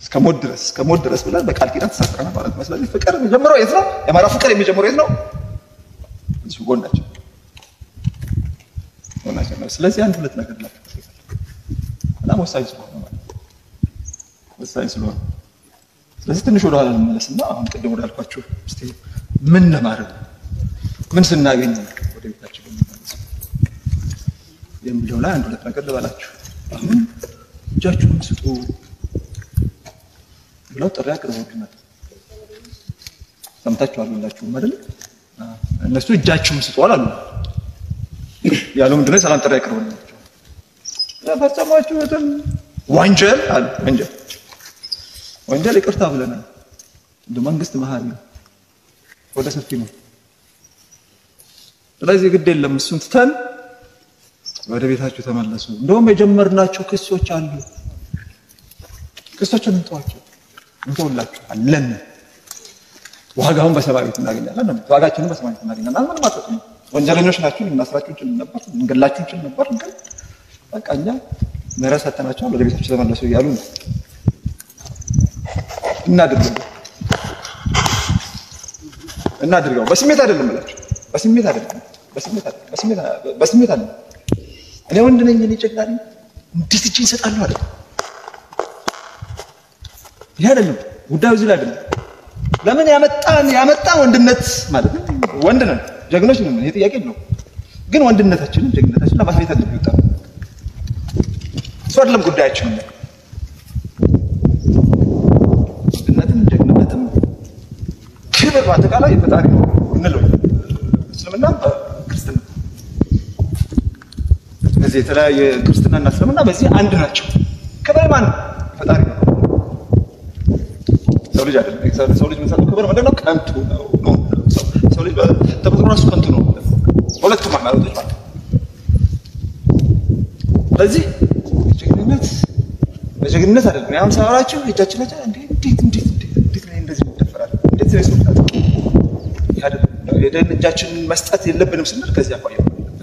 እስከ ሞት ድረስ እስከ ሞት ድረስ ብለን በቃል ኪዳን ተሳስረናል ማለት ነው። ስለዚህ ፍቅር የሚጀምረው የት ነው? የአማራ ፍቅር የሚጀምረው የት ነው? እዚሁ ጎናቸው ጎናቸው ነው። ስለዚህ አንድ ሁለት ነገር ላችሁ በጣም ወሳኝ ስለሆነ ማለት ነው። ወሳኝ ስለሆነ ስለዚህ ትንሽ ወደኋላ እንመለስና አሁን ቅድም ወዳልኳችሁ እስቲ ምን ለማድረግ ነው ምን ስናገኝ ነው ወደ ቤታችን የምንመለሰው የሚለው ላይ አንድ ሁለት ነገር ልበላችሁ። አሁን እጃችሁን ስጡ ብለው ጥሪ አቅርበውልናል። ሰምታችኋል ሁላችሁም አይደል? እነሱ እጃችሁን ስጡ አላሉ ያለው ምንድነው? የሰላም ጥሪ አቅርበውልናቸው ፈጸማችሁትን ወንጀል አሉ። ወንጀል ወንጀል ይቅርታ ብለናል። እንደ መንግስት መሀሪ ነው፣ ወደ ሰፊ ነው። ስለዚህ ግድ የለም እሱን ትተን ወደ ቤታችሁ ተመለሱ። እንደውም የጀመርናቸው ክሶች አሉ። ክሶችን እንተዋቸው እንተውላችሁ አለን። ዋጋውን በሰማይ ቤት እናገኛለን ነው። ዋጋችንን በሰማይ ቤት እናገኛለን። ምንም አትጠቅሙ። ወንጀለኞች ናችሁ። ልናስራችሁ እንችል ነበር፣ ልንገላችሁ እንችል ነበር። ግን በቃ እኛ ምህረት ሰጥተናቸዋል። ወደ ቤታችሁ ተመለሱ እያሉ ነው። እናድርገው እናድርገው። በስሜት አይደለም እላችሁ፣ በስሜት አይደለም፣ በስሜት አይደለም፣ በስሜት በስሜት አይደለም። እኔ ወንድ ነኝ፣ እኔ ጨቅላ ነኝ፣ እንዴት እጄን እሰጣለሁ አይደለም። ይሄ አይደለም ጉዳዩ፣ እዚህ ላይ አይደለም። ለምን ያመጣን ያመጣን ወንድነት ማለት ነው። ወንድ ነን፣ ጀግኖች ነን። ይሄ ጥያቄ ነው። ግን ወንድነታችንን ጀግነታችንን ለማሳየት አይደለም ይወጣ እሱ አይደለም ጉዳያችን ነው። ወንድነትም ጀግንነትም ክብር በአጠቃላይ ፈጣሪ ነው እንለው እስልምና ክርስትና በዚህ የተለያየ ክርስትናና እስልምና በዚህ አንድ ናቸው። ክብር ማን ፈጣሪ ነው። ሰው ልጅ አይደለም። ሰው ልጅ የሚሰጠው ክብር ምንድን ነው? ከንቱ ነው። ሰው ልጅ ተፈጥሮ ራሱ ከንቱ ነው። ሁለቱም ሃይማኖቶች ማለት ስለዚህ ጀግንነት በጀግንነት አይደለም። ያም ሳወራችሁ እጃችን ላይ እንዴት እንዴት እንዴት እንዴት ነው እንደዚህ ይደፈራል? እንዴት ነው ይስጣል? የደን እጃችንን መስጠት የለብንም ስንል ከዚህ አኳያ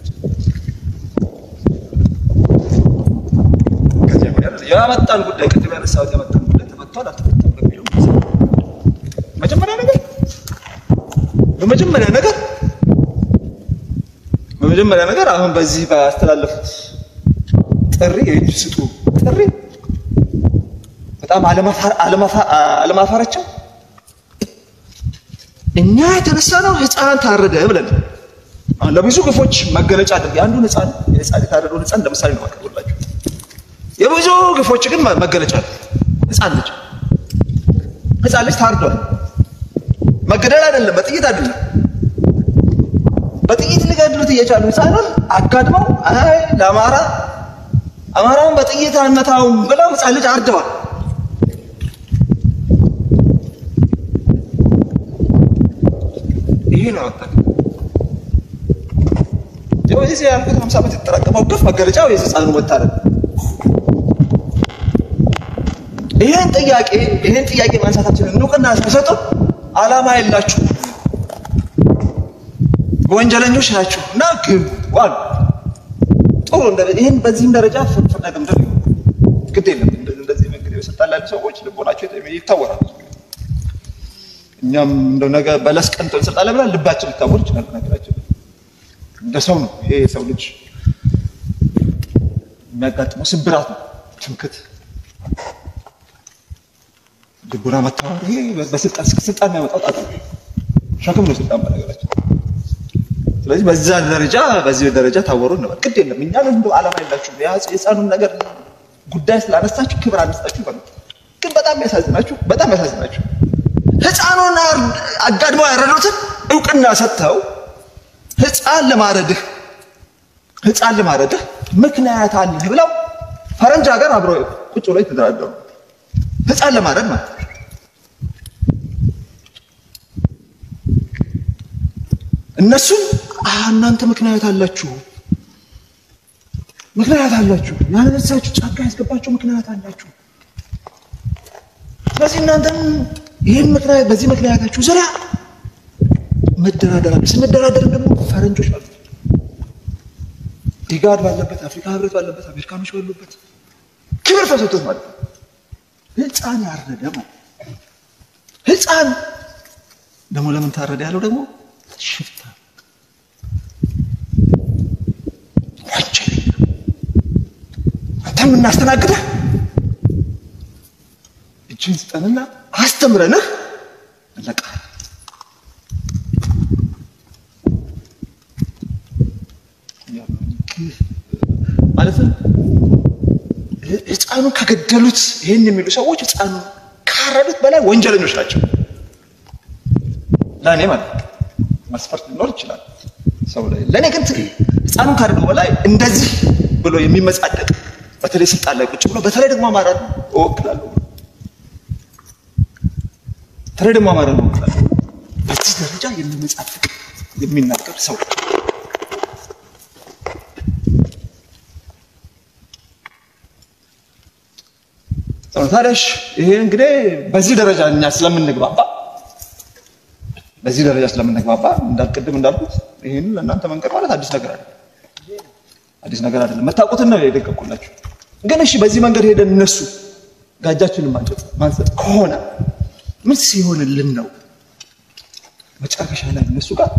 ከዚህ አኳያ ያመጣን ጉዳይ ቅድም ያነሳሁት ያመጣን ጉዳይ ተፈቷል አልተፈታም በሚለው መጀመሪያ ነገር በመጀመሪያ ነገር በመጀመሪያ ነገር አሁን በዚህ ባስተላለፉት ጥሪ የእጅ ስጡ ጥሪ በጣም አለማፋራቸው እኛ የተነሳ ነው ህፃን ታረደ ብለን አሁን ለብዙ ግፎች መገለጫ አድርግ የአንዱን ህፃን የህፃን የታረደውን ህፃን ለምሳሌ ነው ማቀርብላችሁ። የብዙ ግፎች ግን መገለጫ ነው ህፃን ልጅ ህፃን ልጅ ታርዷል። መገደል አይደለም፣ በጥይት አይደለም። በጥይት ሊገድሉት እየቻሉ ህፃኑን አጋድመው አይ ለአማራ አማራውን በጥይት አንመታውም ብለው ህፃን ልጅ አርደዋል። ይሄ ነው ያወጣል። የዚህ ያልኩት ሀምሳ ዓመት የተጠራቀመው ግፍ መገለጫው የህፃኑ መታረድ። ይህን ጥያቄ ይህን ጥያቄ ማንሳታችንን እውቅና ሳይሰጡ አላማ የላችሁ ወንጀለኞች ናችሁ እና ግቡ አሉ። ጥሩ ይህን በዚህም ደረጃ ፍርፍር ደግምድር ግድ የለም። እንደዚህ መንገድ የሰጣን ላሉ ሰዎች ልቦናቸው ይታወራል። እኛም እንደው ነገ በለስ ቀንቶ እንሰጣለን ብለን ልባችን ሊታወር ይችላል። ነገራችን እንደ ሰው ነው። ይሄ የሰው ልጅ የሚያጋጥመው ስብራት ነው። ትምክት፣ ልቡና መታወር፣ ይሄ በስልጣን ስልጣን የሚያመጣው ጣጣ ነው። ሸክም ነው ስልጣን በነገራችን ስለዚህ በዛ ደረጃ በዚህ ደረጃ ታወሩ ነው። ግድ የለም እኛ እንደው ዓላማ የላችሁ የህፃኑን ነገር ጉዳይ ስላነሳችሁ ክብር አነሳችሁ ይባላል። ግን በጣም ያሳዝናችሁ በጣም ያሳዝናችሁ ህፃኑን አጋድመው ያረዱትን እውቅና ሰጥተው ህፃን ለማረድህ ህፃን ለማረድህ ምክንያት አለህ ብለው ፈረንጅ ሀገር አብሮ ቁጭ ብሎ የተደራደሩ ህፃን ለማረድ ማለት እነሱም እናንተ ምክንያት አላችሁ ምክንያት አላችሁ ያለበሳችሁ ጫካ ያስገባችሁ ምክንያት አላችሁ። ስለዚህ እናንተም ይህን ምክንያት በዚህ ምክንያታችሁ ዙሪያ መደራደር አለ። ስንደራደርም ደግሞ ፈረንጆች ባሉበት፣ ኢጋድ ባለበት፣ አፍሪካ ህብረት ባለበት፣ አሜሪካኖች ባሉበት ክብር ተሰጥቶት ማለት ነው። ህፃን ያረደ ማለት ህፃን ደግሞ ለምን ታረደ ያለው ደግሞ ሽፍታ ወንጀለኛ አንተ የምናስተናግደህ እጅን ስጠንና አስተምረንህ እንለቅሃለን። ማለትም ህፃኑን ከገደሉት ይህን የሚሉ ሰዎች ህፃኑን ካረዱት በላይ ወንጀለኞች ናቸው። ለእኔ ማለት ነው። መስፈርት ሊኖር ይችላል ሰው ላይ። ለእኔ ግን ህፃኑን ካረዱ በላይ እንደዚህ ብሎ የሚመጻደቅ በተለይ ስልጣን ላይ ቁጭ ብሎ በተለይ ደግሞ አማራ እወክላለሁ በተለይ ደግሞ አማራ እወክላለሁ በዚህ ደረጃ የሚመጻደቅ የሚናገር ሰው ታዲያሽ ይሄ እንግዲህ በዚህ ደረጃ እኛ ስለምንግባባ በዚህ ደረጃ ስለምንግባባ እንዳልቅድም እንዳልኩት ይህን ለእናንተ መንገድ ማለት አዲስ ነገር አይደለም። አዲስ ነገር አይደለም። መታወቁትን ነው የደቀቁላችሁ። ግን እሺ በዚህ መንገድ ሄደን እነሱ ጋጃችንን ማንጨት ማንሰጥ ከሆነ ምን ሲሆንልን ነው መጨረሻ ላይ እነሱ ጋር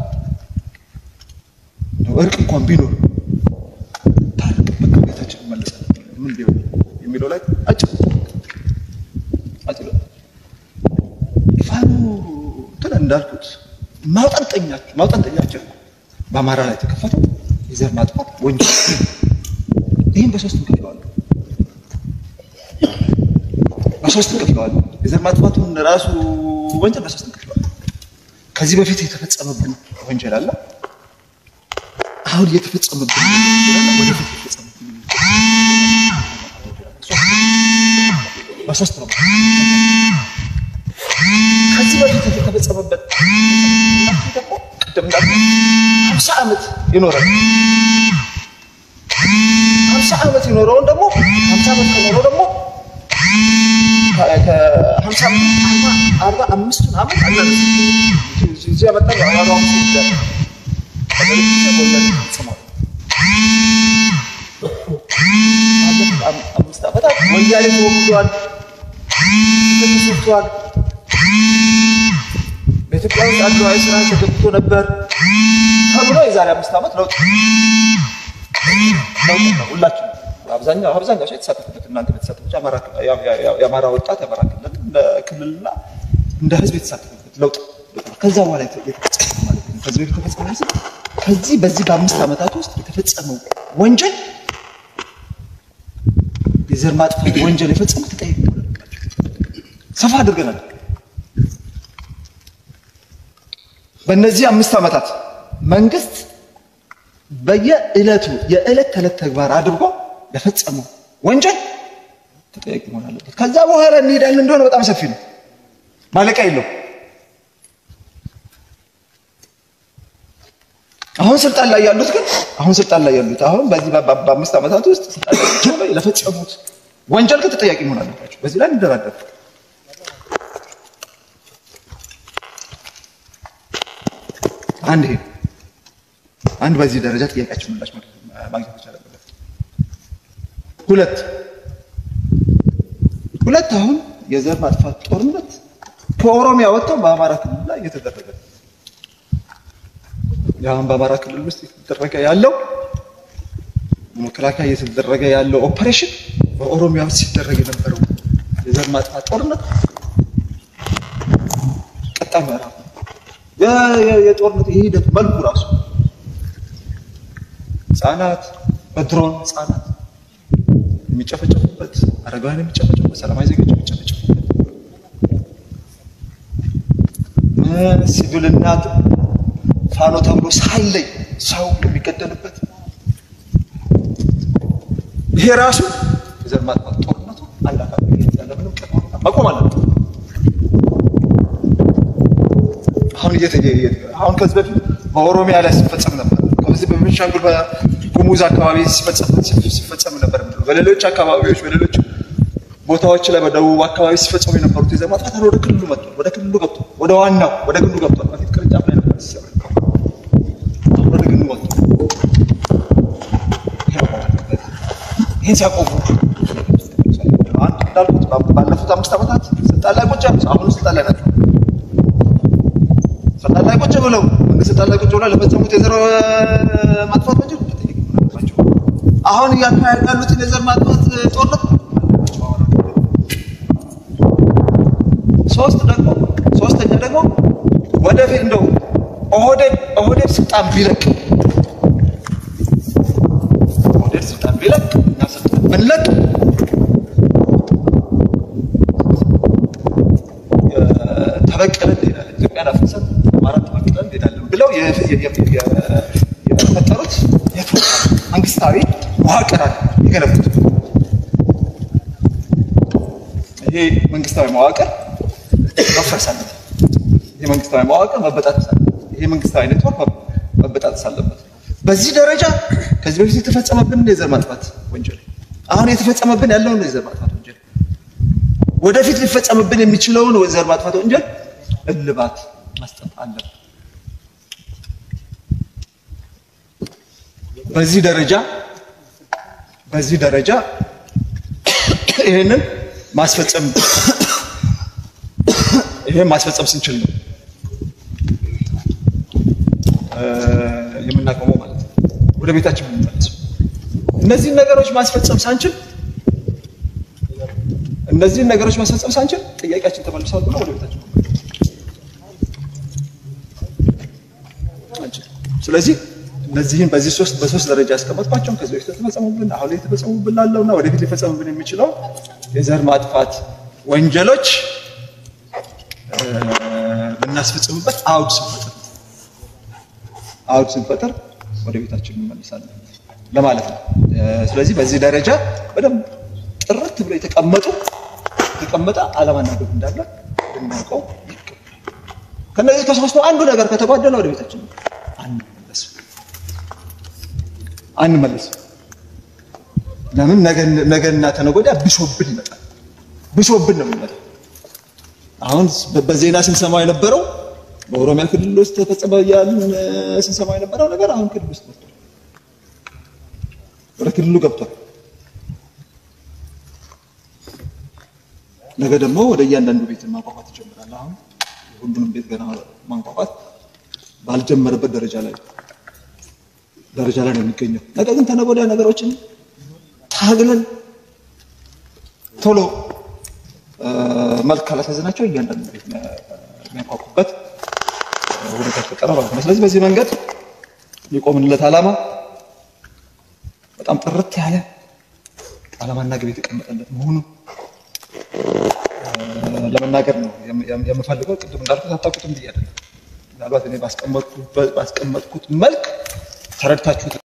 እርቅ እንኳን ቢኖር ታርቅ በቃ ቤታችን መለሳል ምን ቢሆን የሚለው ላይ አጭር አጭር ፋኖ እንትን እንዳልኩት ማውጠንጠኛቸው ማውጠንጠኛቸው በአማራ ላይ የተከፈተው የዘር ማጥፋት ወንጀል ይህም በሶስት እንከፍለዋለን በሶስት እንከፍለዋለን የዘር ማጥፋቱን ራሱ ወንጀል በሶስት እንከፍለዋለን ከዚህ በፊት የተፈጸመብን ወንጀል አለ አሁን እየተፈጸመብን ወንጀል አለ ወደፊት የተፈጸመብን በሶስት ነው ከዚህ በፊት የተፈጸመበት ደግሞ ቅድም እንዳልኩ ሀምሳ ዓመት ይኖራል። ሀምሳ ዓመት የኖረውን ደግሞ ሀምሳ ዓመት ከኖረው ደግሞ ከሀምሳ አርባ አምስቱን ዓመት አለ እዚህ ያመጣ የአማራ አምስት ይዳል አምስት ዓመታት ወያኔ ተወግዷል፣ ተሰጥቷል። በኢትዮጵያ ውስጥ አድሏዊ ስራ ተገብቶ ነበር ተብሎ የዛሬ አምስት ዓመት ለውጥ ለውጥ ነው። ሁላችን አብዛኛው አብዛኛው ሰው የተሳተፈበት እናንተ የተሳተፈች የአማራ ወጣት የአማራ ክልል እንደ ክልልና እንደ ህዝብ የተሳተፈበት ለውጥ ከዛ በኋላ የተፈጸመ ማለት ነው። ከዚህ በፊት የተፈጸመ ስል ከዚህ በዚህ በአምስት ዓመታት ውስጥ የተፈጸመው ወንጀል የዘር ማጥፋት ወንጀል የፈጸሙ ተጠያቂ መሆን አለባቸው። ሰፋ አድርገናል። በእነዚህ አምስት ዓመታት መንግስት በየዕለቱ የዕለት ተዕለት ተግባር አድርጎ ለፈጸመው ወንጀል ተጠያቂ መሆን አለበት። ከዛ በኋላ እንሄዳለን እንደሆነ በጣም ሰፊ ነው፣ ማለቂያ የለው። አሁን ስልጣን ላይ ያሉት ግን አሁን ስልጣን ላይ ያሉት አሁን በዚህ በአምስት ዓመታት ውስጥ ስልጣን ላይ ለፈጸሙት ወንጀል ግን ተጠያቂ መሆን አለባቸው። በዚህ ላይ እንደራደር አንድ ይሄ አንድ በዚህ ደረጃ ጥያቄያችን ምላሽ ማግኘት መቻል አለበት። ሁለት ሁለት አሁን የዘር ማጥፋት ጦርነት ከኦሮሚያ ወጥተው በአማራ ክልል ላይ እየተደረገ ነው። አሁን በአማራ ክልል ውስጥ እየተደረገ ያለው መከላከያ እየተደረገ ያለው ኦፐሬሽን በኦሮሚያ ውስጥ ሲደረግ የነበረው የዘር ማጥፋት ጦርነት ቀጣይ ምዕራፍ ነው። የጦርነት የሂደቱ መልኩ ራሱ ህጻናት በድሮን ህጻናት የሚጨፈጨፉበት፣ አረጋውያን የሚጨፈጨፉበት፣ ሰላማዊ ዜጎች የሚጨፈጨፉበት፣ ሲቪልና ፋኖ ተብሎ ሳይለይ ሰው የሚገደልበት ይሄ ራሱ የዘር ማጥፋት ጦርነቱ አንድ አካል ያለምንም ቅድመ ሁኔታ መቆም አለበት። አሁን አሁን ከዚህ በፊት በኦሮሚያ ላይ ሲፈጸም ነበር። ከዚህ በቤንሻንጉል በጉሙዝ አካባቢ ሲፈጸም ነበር። በሌሎች አካባቢዎች በሌሎች ቦታዎች ላይ በደቡብ አካባቢ ሲፈጸሙ የነበሩት የዘር ማጥፋት ወደ ክልሉ መጥቷል። ወደ ክልሉ ገብቷል። ወደ ዋናው ወደ ግንዱ ገብቷል። በፊት ቅርንጫፍ ላይ ነበር ሲሰራ አሁን ወደ ግንዱ መጥቷል። ይሄ ሲያቆሙ አንድ እንዳልኩት ባለፉት አምስት ዓመታት ስልጣን ላይ ቁጭ ያሉ አሁን ስልጣን ላይ ናቸው። ስልጣን ላይ ቁጭ ብለው ስልጣን ላይ ቁጭ ብለው ለፈጸሙት የዘር ማጥፋት ወንጀል መጠየቅ አለባቸው። አሁን እያካሄዱ ያሉትን የዘር ማጥፋት ጦርነት ሶስት ደግሞ ሶስተኛ ደግሞ ወደፊት እንደው ኦህዴድ ኦህዴድ ስልጣን ቢለቅ ኦህዴድ ስልጣን ቢለቅ እና ስልጣን ብንለቅ ተበቀለን እንሄዳለን፣ ኢትዮጵያን አፍርሰን አማራን ተበቅለን እንሄዳለን ብለው የፈጠሩት መንግስታዊ መዋቅር አለ የገነቡት። ይሄ መንግስታዊ መዋቅር መፍረስ አለበት። ይሄ መንግስታዊ መዋቅር መበጣጠስ አለበት። ይሄ መንግስታዊ ኔትወርክ መበጣጠስ አለበት። በዚህ ደረጃ ከዚህ በፊት የተፈጸመብን የዘር ማጥፋት ወንጀል አሁን የተፈጸመብን ያለውን የዘር ማጥፋት ወንጀል ወደፊት ሊፈጸምብን የሚችለውን የዘር ማጥፋት ወንጀል እልባት መስጠት አለብን። በዚህ ደረጃ በዚህ ደረጃ ይህንን ማስፈጸም ይሄን ማስፈጸም ስንችል ነው የምናቆመው ማለት ነው። ወደ ቤታችን የምንመለሰው እነዚህን ነገሮች ማስፈጸም ሳንችል እነዚህን ነገሮች ማስፈጸም ሳንችል ጥያቄያችን ተመልሷል ብሎ ወደ ቤታችን ስለዚህ እነዚህን በዚህ ሶስት በሶስት ደረጃ ያስቀመጥኳቸውን ከዚህ በፊት የተፈጸሙብን አሁን ላይ የተፈጸሙብን ላለውና ወደፊት ሊፈጸሙብን የሚችለው የዘር ማጥፋት ወንጀሎች የምናስፈጽምበት አውድ ስንፈጥር አውድ ስንፈጥር ወደ ቤታችን እንመልሳለን ለማለት ነው። ስለዚህ በዚህ ደረጃ በደንብ ጥርት ብሎ የተቀመጡ የተቀመጠ ዓላማና ግብ እንዳለ ልናውቀው ይገባል። ከነዚህ ከሶስቱ አንዱ ነገር ከተጓደለ ወደ ቤታችን አንመለስም አንመለስም። ለምን ነገና ተነገ ወዲያ ብሶብን ይመጣል። ብሶብን ነው የሚመጣው። አሁን በዜና ስንሰማው የነበረው በኦሮሚያ ክልል ውስጥ ተፈጸመ ያልን ስንሰማው የነበረው ነገር አሁን ክልል ውስጥ ገብቷል፣ ወደ ክልሉ ገብቷል። ነገ ደግሞ ወደ እያንዳንዱ ቤት ማንኳኳት ይጀምራል። አሁን ሁሉንም ቤት ገና ማንኳኳት ባልጀመረበት ደረጃ ላይ ደረጃ ላይ ነው የሚገኘው። ነገር ግን ተነገ ወዲያ ነገሮችን ታግለን ቶሎ መልክ ካላሳዘናቸው እያንዳንዱ ቤት የሚያንኳኩበት ሁኔታ ተፈጠረ ማለት ነው። ስለዚህ በዚህ መንገድ የቆምንለት ዓላማ በጣም ጥርት ያለ ዓላማና ግብ የተቀመጠለት መሆኑን ለመናገር ነው የምፈልገው። ቅድም እንዳልኩት አታውቁትም ብዬ አይደለም። ምናልባት እኔ ባስቀመጥኩት መልክ ተረድታችሁት